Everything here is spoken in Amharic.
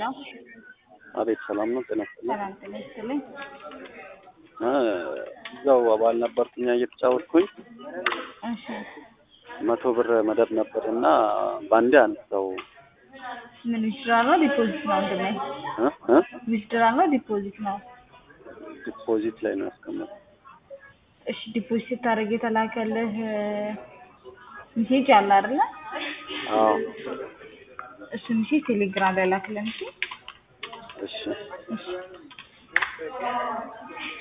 አቤት ሰላም ነው። ጤና ይስጥልኝ። ሰላም ጤና ይስጥልኝ። እ እዛው አባል ነበርኩኝ እየተጫወትኩኝ እሺ መቶ ብር መደብ ነበር እና በአንዴ አነሳው ምን ዊዝድራል ነው ዲፖዚት ነው? ወንድሜ እ እ ዊዝድራል ነው ዲፖዚት ነው? ዲፖዚት ላይ ነው ያስቀመጥኩት። እሺ ዲፖዚት ስታደርግ የተላከልህ ሜሴጅ አለ አይደለ? አዎ እሱ ሜሴጅ ቴሌግራም ላይ ላክልን። እሺ እሺ እሺ